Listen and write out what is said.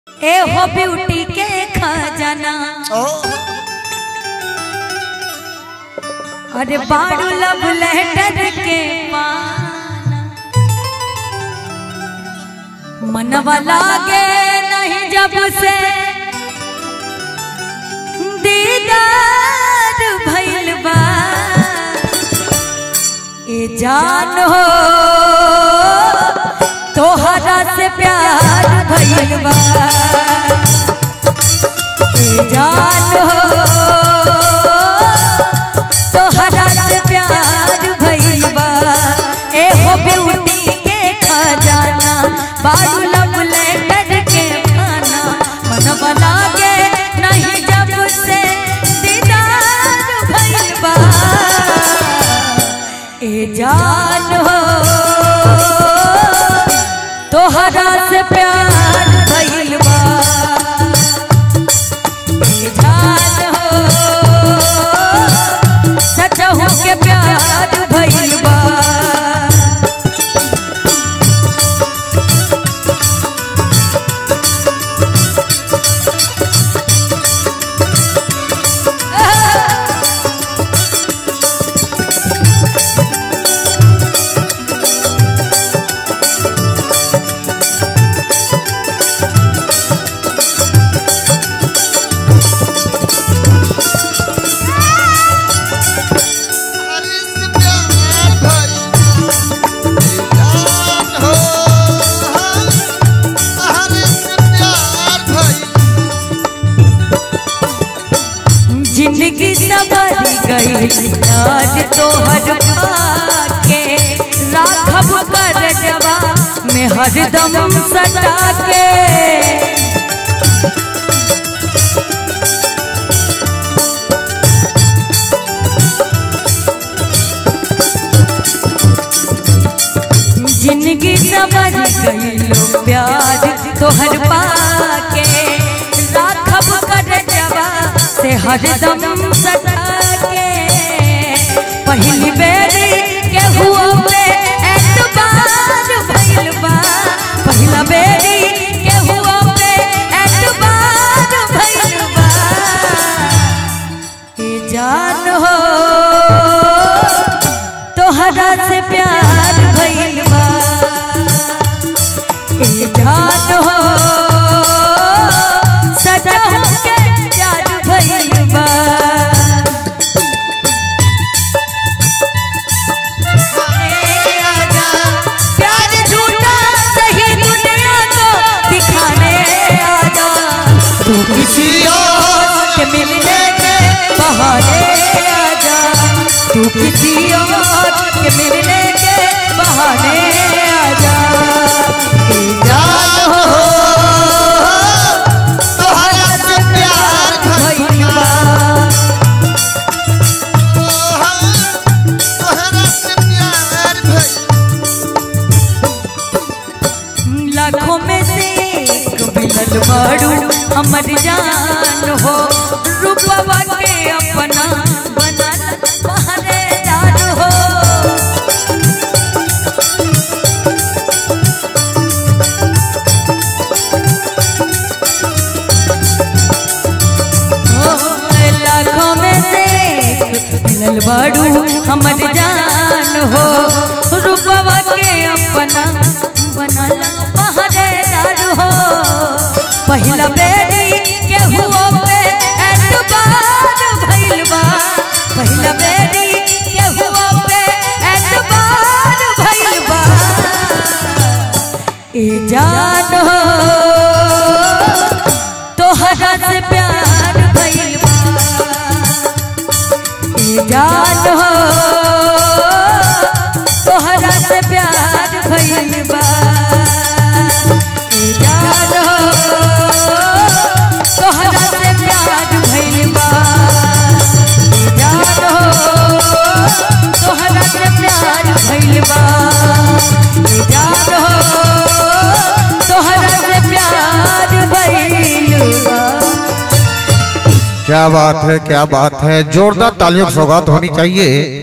ए हो ब्यूटी के खजाना ओ अरे बारू लव लेटर के पाना मनवा लागे नहीं जब से दीदार भइल बा ए जान हो तोहरा से प्यार भइल बा ए जान हो तोहरा से प्यार भइल बा ए हो ब्यूटी के खजाना बारू लव लेटर के खाना मन बना के नहीं जब से दीदार भइल बा ए जान हो तोहरा से प्यार भइल बा ए जान हो सचहु के प्यार भइल बा हरी से प्यार भाई जान हो हरी से प्यार भाई जिंदगी सवर गई आज तोहर के राखब कर जवा में हरदम सटा के जिंदगी सवर गई लो प्यार तोहर पाके राखब कर जवा से हरदम सटा के पहली बेरी के हुआ पे एतबार भइल बा पहिला बेरी के हुआ पे एतबार भइल बा ए जान हो तोहरा से प्यार भइल बा ए जान हो सदा के प्यार भइल बा ए आजा, प्यार झूठा सही दुनिया को दिखाने आजा तू किसी और के मिलने के बहाने आजा तू किसी और के मिलने के बहाने आजा ए जान हो तोहरा से प्यार भइल बा तोहरा से प्यार भाई लाखों में से एक मिलल बाड़ू हमर जान हो रूपवा के अपना बना पहरेदार हो ओ, लाखों में से एक मिलल बाड़ू हमर जान हो रूपवा के अपना बनला पहरेदार हो पहिला बेरी के हुआ पे एतबार भइल बा पहिला बेरी के हुआ पे एतबार भइल बा ए जान हो तोहरा से प्यार भइल बा ए जान हो तोहरा से प्यार भइल बा ए जान हो तोहरा से प्यार भइल बा ए जान हो तोहरा से प्यार भइल बा ए जान हो तोहरा से प्यार भइल बा क्या बात है क्या बात है जोरदार तालियों की सौगात होनी चाहिए